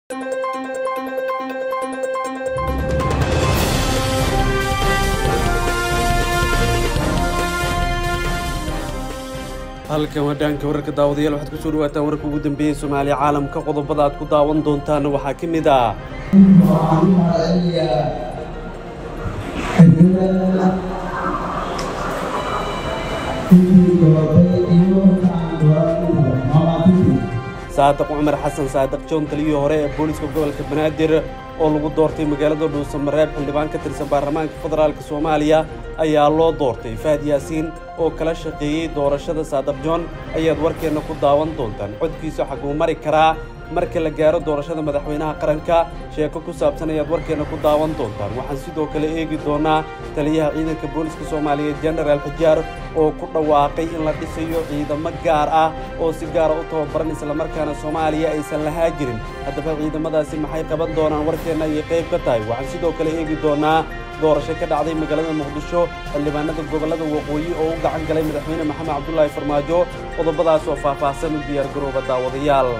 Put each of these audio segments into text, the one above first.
halkan wadhaanka wararka daawadayaal waxaad kusoo dhawaataan wararka ugu dambeeyey soomaaliya caalamka qodobada aad ku daawan doontaan waxaa ka mid ah waxaan u mahadcelinayaa xildhibada intii doortay iyo kaan dooranintaba maamaatiti saadiq cumar xasan saadiq joon taliyii hore ee booliska gobolka banaadir oo lagu doortay magaalada dhuusamareeb xildhibaan ka tirsan baarlamaanka federaalk soomaaliya ayaa loo doortay fahad yaasiin oo kala shaqeeyey doorashada saadiq joon ayaad warkeenna ku daawan doontaan codkiisa xaguu mari karaa marka la gaaro doorashada madaxweynaha qaranka sheeko ku saabsan ayaad warkeenna ku daawan doontaan waxaan sidoo kale eegi doonaa taliyaha ciidanka booliska soomaaliyeed jenaraal xijaar oo ku dhawaaqay in la dhisayo ciidamo gaar ah oo si gaara u tababaran islamarkaana soomaaliya aysan lahaa jirin haddaba ciidamadaasi maxay qaban doonaan warkeenna ayay qayb ka tahay waxaan sidoo kale eegi doonaa doorasho ka dhacday magaalada muqdisho xildhibaanada gobollada waqooyi oo u gacan galay madaxweyne maxamed cabdulaahi farmaajo qodobadaas oo faahfaahsan u diyaargarooba daawadayaal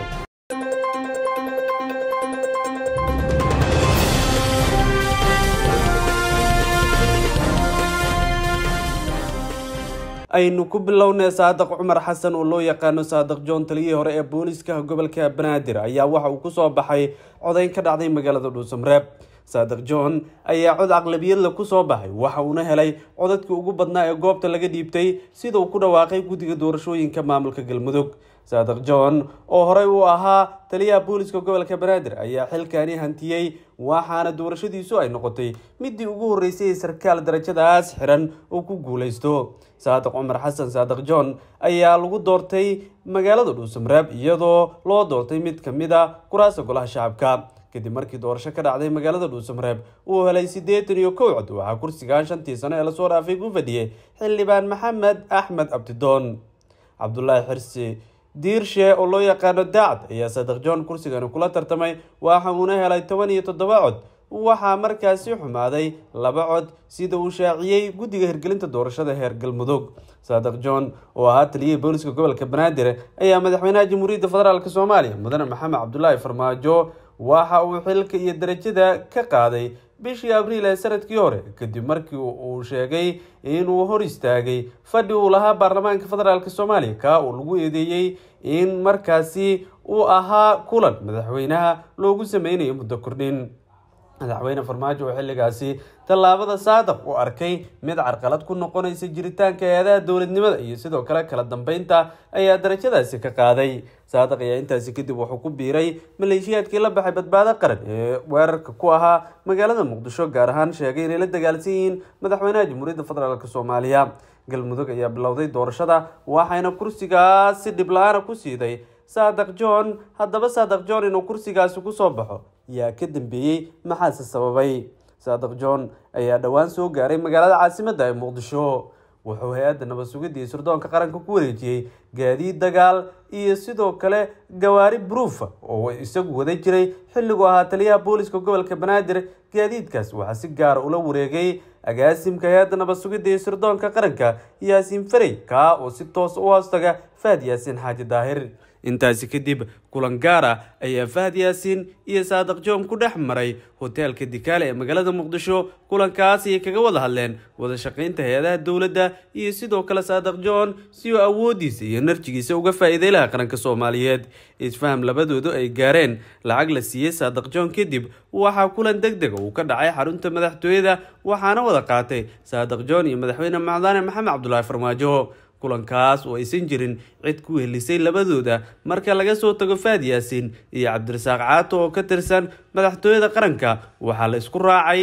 aynu ku bilownay saadiq cumar xasan oo loo yaqaano saadiq joon taliyihii hore ee booliska gobolka banaadir ayaa waxa uu ku soo baxay codayn ka dhacday magaalada dhuusamareeb saadiq john ayaa cod aqlabiyadla ku soo baxay waxa uuna helay codadkii ugu badnaa ee goobta laga dhiibtay sida uu ku dhawaaqay guddiga doorashooyinka maamulka galmudug saadiq john oo horey uu ahaa taliyaha booliska gobolka banaadir ayaa xilkaani hantiyey waxaana doorashadiisu ay noqotay midii ugu horreysay ee sarkaal darajadaas xiran uu ku guulaysto saadiq cumar xasan saadiq john ayaa lagu doortay magaalada dhuusamareeb iyadoo loo doortay mid ka mid a kuraasta golaha shacabka kadib markii doorasho ka dhacday magaalada dhuusamareeb uu helay siddeetan iyo kow cod waxaa kursigan shantii sano ee lasoo dhaafay ku fadhiyey xildhibaan maxamed axmed abdidoon cabdulaahi xirsi diirshe oo loo yaqaano daacad ayaa saadiq john kursigani kula tartamay waxa uuna helay toban iyo toddoba cod waxaa markaasi xumaaday laba cod sida uu shaaciyey guddiga hirgelinta doorashada heer galmudug saadiq john oo ahaa taliyihii booliska gobolka banaadir ayaa madaxweynaha jamhuuriyadda federaalk soomaaliya mudane maxamed cabdulaahi farmaajo waxa uu xilka iyo darajada ka qaaday bishii abriil ee sanadkii hore kadib markii uu sheegay inuu hor istaagay fadhi uu lahaa baarlamaanka federaalk soomaaliya kaa uu lagu eedeeyey in markaasi uu ahaa kulan madaxweynaha loogu sameynayo muddo kordhin madaxweyne farmaajo oo xilligaasi tallaabada saadiq uu arkay mid carqalad ku noqonaysa jiritaanka hay-adaha dowladnimada iyo sidoo kale kala dambeynta ayaa darajadaasi ka qaaday saadiq ayaa intaasi kadib wuxuu ku biiray maleeshiyaadkii la baxay badbaado qaran ee weerarka ku ahaa magaalada muqdisho gaar ahaan sheegay inay la dagaalsan yihiin madaxweynaha jamhuuriyadda federaalk soomaaliya galmudug ayaa bilowday doorashada waxayna kursigaas si dhib la-aana ku siiday saadiq john haddaba saadiq john inuu kursigaasi kusoo baxo yaa ka dambeeyey maxaase sababay saadiq john ayaa dhowaan soo gaaray magaalada caasimadda ee muqdisho wuxuu hay-adda nabad sugidda iyo sirdoonka qaranka ku wareejiyey gaadiid dagaal iyo sidoo kale gawaari bruufa oo isagu wada jiray xilliguu ahaa taliyaha booliska gobolka banaadir gaadiidkaas waxaa si gaara ula wareegay agaasimka hay-adda nabad sugidda iyo sirdoonka qaranka yaasiin farey kaa oo si toos u hoostaga fahad yaasiin xaaji daahir intaasi kadib kulan gaar ah ayaa fahad yaasiin iyo saadiq joom ku dhex maray hoteelka dikaale ee magaalada muqdisho kulankaas ayay kaga wada hadleen wada shaqaynta hay-adaha dowladda iyo sidoo kale saadiq john si uu awoodiisa iyo narjigiisa uga faa'iiday laha qaranka soomaaliyeed isfaham labadoodu ay gaareen lacag la siiyey saadiq john kadib waxaa kulan deg dega uu ka dhacay xarunta madaxtooyada waxaana wada qaatay saadiq john iyo madaxweyne macdaane maxamed cabdulaahi farmaajo kulankaas oo aysan jirin cid ku helisay labadooda marka laga soo tago fahad yaasiin iyo cabdirasaaq caato oo ka tirsan madaxtooyada qaranka waxaa la isku raacay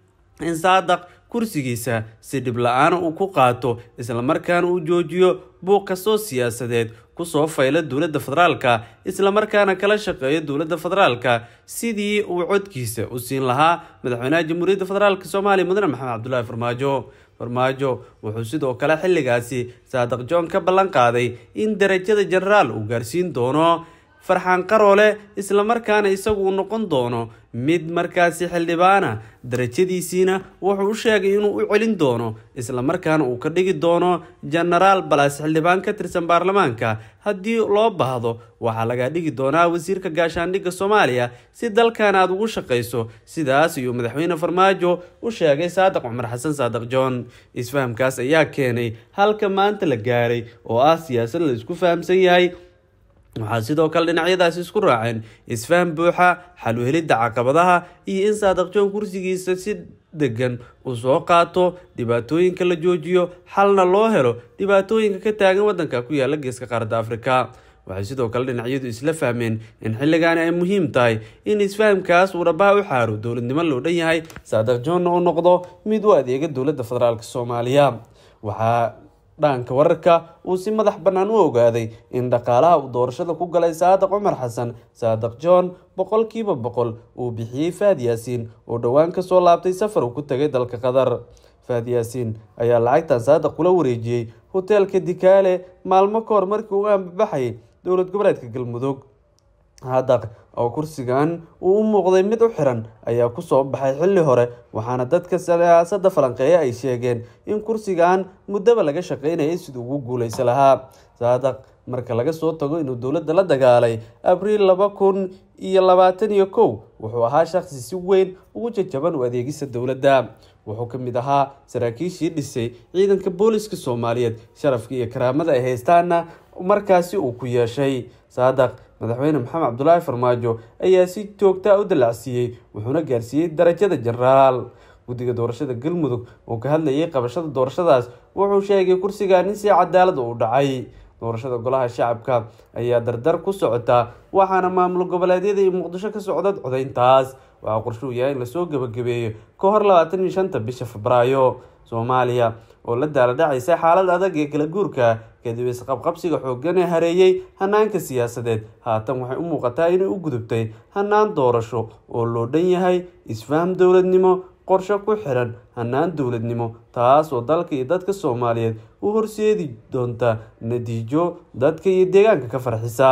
in saadiq kursigiisa si dhib la-aana uu ku qaato islamarkaana uu joojiyo buuq kastoo siyaasadeed kusoo fayla dowladda federaalka islamarkaana kala shaqeeyo dowladda federaalka sidii uu codkiisa u siin lahaa madaxweynaha jamhuuriyadda federaalk soomaaliya mudane maxamed cabdulaahi farmaajo farmaajo wuxuu sidoo kale xilligaasi saadiq john ka ballan qaaday in darajada jenaraal uu gaarsiin doono farxaan qaroole islamarkaana isagu uu noqon doono mid markaasi xildhibaana darajadiisiina wuxuu u sheegay inuu u celin doono islamarkaana uu ka dhigi doono jenaraal balas xildhibaan ka tirsan baarlamaanka haddii loo baahdo waxaa laga dhigi doonaa wasiirka gaashaandhigga soomaaliya si dalkan aada ugu shaqayso sidaas ayuu madaxweyne farmaajo u sheegay saadiq cumar xasan saadiq john isfahamkaas ayaa keenay halka maanta la gaaray oo ah siyaasad la isku fahamsan yahay waxaa sidoo kale dhinacyadaasi isku raaceen isfaham buuxa xal u helidda caqabadaha iyo in saadiq john kursigiisa si degan uu soo qaato dhibaatooyinka la joojiyo xalna loo helo dhibaatooyinka ka taagan waddanka ku yaala geeska qaaradda afrika waxay sidoo kale dhinacyadu isla fahmeen in xilligaani ay muhiim tahay in isfahamkaas uu dhabaha u xaaro dowladnimo loo dhan yahay saadiq johnna uu noqdo mid u adeega dowladda federaalk soomaaliya waxaa dhaanka wararka uu si madax bannaan u ogaaday in dhaqaalaha uu doorashada ku galay saadiq cumar xasan saadiq john boqolkiiba boqol uu bixiyey faad yaasiin oo dhowaan kasoo laabtay safar uu ku tagay dalka qatar faad yaasiin ayaa lacagtan saadiq kula wareejiyey hoteelka dikaale maalmo ka hor markii uu ambabaxayay dowlad goboleedka galmudug haddaq oo kursigan uu u muuqday mid u xiran ayaa kusoo baxay xilli hore waxaana dadka siyaasadda falanqeeya ay sheegeen in kursigan muddaba laga shaqeynayay siduu ugu guuleysa lahaa saadaq marka laga soo tago inuu dowladda la dagaalay abriil laba kun iyo labaatan iyo kow wuxuu ahaa shaqsi si weyn ugu jajaban u adeegisa dowladda wuxuu ka mid ahaa saraakiishii dhisay ciidanka booliska soomaaliyeed sharafka iyo karaamada ay haystaana markaasi uu ku yeeshay saadaq madaxweyne maxamed cabdulaahi farmaajo ayaa si joogtaa u dalacsiiyey wuxuuna gaarsiiyey darajada jenaraal guddiga doorashada galmudug oo ka hadlayay qabashada doorashadaas wuxuu sheegay kursigan in si cadaalad u dhacay doorashada golaha shacabka ayaa dardar ku socotaa waxaana maamul goboleedyada iyo muqdisho ka socda codayntaas waxaa qorshuu yahay in lasoo gebagabeeyo ka hor labaatan iyo shanta bisha febraayo soomaaliya oo la daala dhacaysa xaalad adag ee kala guurka kadib isqabqabsiga xooggan ee hareeyey hanaanka siyaasadeed haatan waxay u muuqataa inay u gudubtay hanaan doorasho oo loo dhan yahay isfaham dowladnimo qorsho ku xiran hanaan dowladnimo taas oo dalka iyo dadka soomaaliyeed u horseedi doonta natiijo dadka iyo deegaanka ka farxisa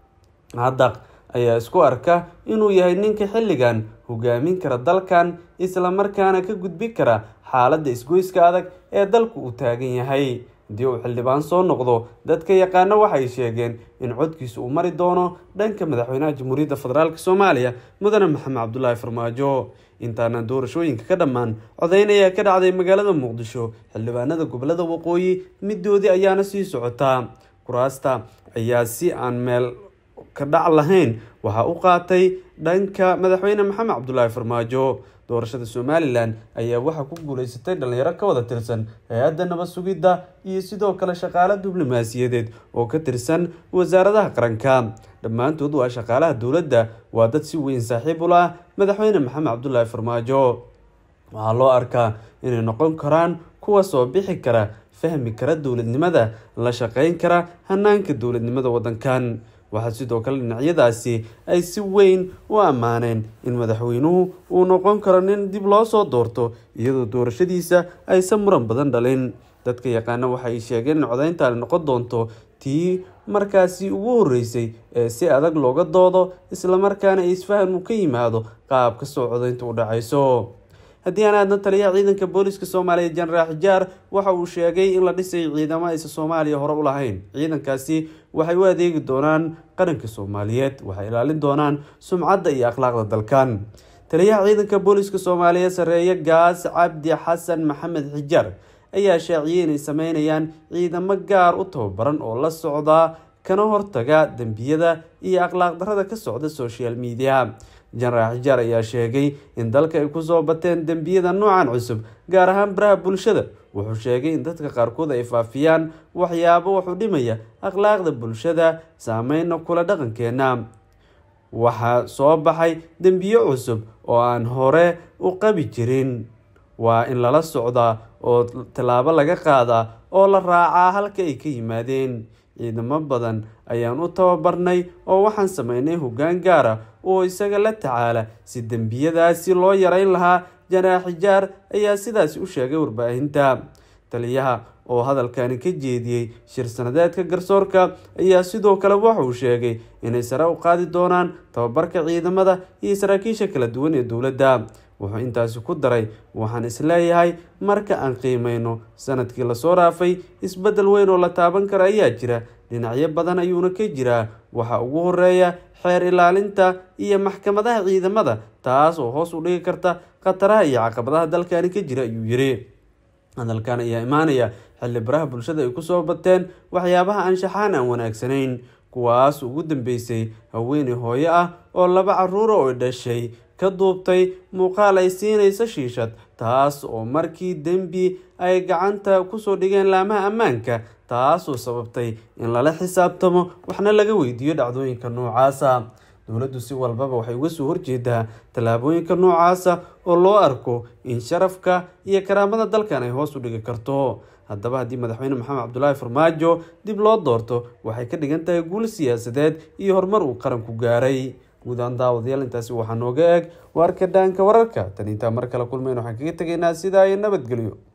haddaq ayaa isku arka inuu yahay ninka xilligan hogaamin kara dalkan islamarkaana ka gudbi kara xaaladda isgoyska adag ee dalku uu taagan yahay haddii uu xildhibaan soo noqdo dadka yaqaano waxay sheegeen in codkiisa uu mari doono dhanka madaxweynaha jamhuuriyadda federaalk soomaaliya mudane maxamed cabdulaahi farmaajo intaana doorashooyinka ka dhammaan codayn ayaa ka dhacday magaalada muqdisho xildhibaanada gobolada waqooyi midoodii ayaana sii socotaa kuraasta ayaa si aan meel ka dhac lahayn waxaa u qaatay dhanka madaxweyne maxamed cabdulaahi farmaajo doorashada somalilan ayaa waxaa ku guuleysatay dhalinyaro ka wada tirsan hay-adda nabad sugidda iyo sidoo kale shaqaale diblomaasiyadeed oo ka tirsan wasaaradaha qaranka dhammaantood waa shaqaalaha dowladda waa dad si weyn saaxiib u lah madaxweyne maxamed cabdulaahi farmaajo waxaa loo arkaa inay noqon karaan kuwa soo bixi kara fahmi kara dowladnimada la shaqeyn kara hanaanka dowladnimada waddankan waxaa sidoo kale dhinacyadaasi ay si weyn u ammaaneen in madaxweynuhu uu noqon karo nin dib loo soo doorto iyadoo doorashadiisa aysan muran badan dhalin dadka yaqaana waxa ay sheegeen in codayntaani noqon doonto tii markaasi ugu horeysay ee si adag looga doodo islamarkaana isfahan uu ka yimaado qaab kastoo codaynta u dhacayso haddii aan aadna taliyaha ciidanka booliska soomaaliya jenaraal xijaar waxa uu sheegay in la dhisay ciidamo aysan soomaaliya hore u lahayn ciidankaasi waxay u adeegi doonaan qaranka soomaaliyeed waxay ilaalin doonaan sumcadda iyo akhlaaqda dalkan taliyaha ciidanka booliska soomaaliya sareeye gaas cabdi xasan maxamed xijaar ayaa shaaciyey inay sameynayaan ciidamo gaar u tababaran oo la socdaa kana hortaga dembiyada iyo akhlaaq darrada ka socda social media jenaraal xijaar ayaa sheegay in dalka ay kusoo bateen dembiyada noocan cusub gaar ahaan baraha bulshada wuxuu sheegay in dadka qaarkood ay faafiyaan waxyaabo wuxuu dhimaya akhlaaqda bulshada saameyna kula dhaqankeena waxaa soo baxay dembiyo cusub oo aan hore u qabi jirin waa in lala socdaa oo tallaabo laga qaadaa oo la raacaa halka ay ka yimaadeen ciidamo badan ayaan u tababarnay oo waxaan sameynay hoggaan gaara oo isaga la tacaala si dembiyadaasi loo yareyn lahaa janaax xijaar ayaa sidaasi u sheegay warbaahinta taliyaha oo hadalkani ka jeediyey shir sanadeedka garsoorka ayaa sidoo kale waxa uu sheegay inay sare u qaadi doonaan tababarka ciidamada iyo saraakiisha kala duwan ee dowladda wuxuu intaasi ku daray waxaan isleeyahay marka aan qiimeyno sanadkii lasoo dhaafay isbeddel weyn oo la taaban kara ayaa jira dhinacyo badan ayuuna ka jiraa waxaa ugu horeeya xeer ilaalinta iyo maxkamadaha ciidamada taas oo hoos u dhigi karta khataraha iyo caqabadaha dalkani ka jira ayuu yiri hadalkan ayaa imaanaya xilli baraha bulshada ay kusoo bateen waxyaabaha anshaxaan aan wanaagsanayn kuwaas ugu dambeysay haweeney hooyo ah oo laba caruura oo dhashay ka duubtay muuqaal ay siinaysa shiishad taas oo markii dembi ay gacanta kusoo dhigeen laamaha ammaanka taasoo sababtay in lala xisaabtamo waxna laga weydiiyo dhacdooyinka noocaasa dowladdu si walbaba waxay uga soo horjeedaa tallaabooyinka noocaasa oo loo arko in sharafka iyo karaamada dalkan ay hoos u dhigi karto haddaba haddii madaxweyne maxamed cabdulaahi farmaajo dib loo doorto waxay ka dhigan tahay guul siyaasadeed iyo horumar uu qaranku gaaray guudaan daawadayaal intaasi waxaa nooga eeg waarka dhaanka wararka tan intaa mar kale kulmeyn waxaan kaga tegaynaa sidaa iyo nabadgelyo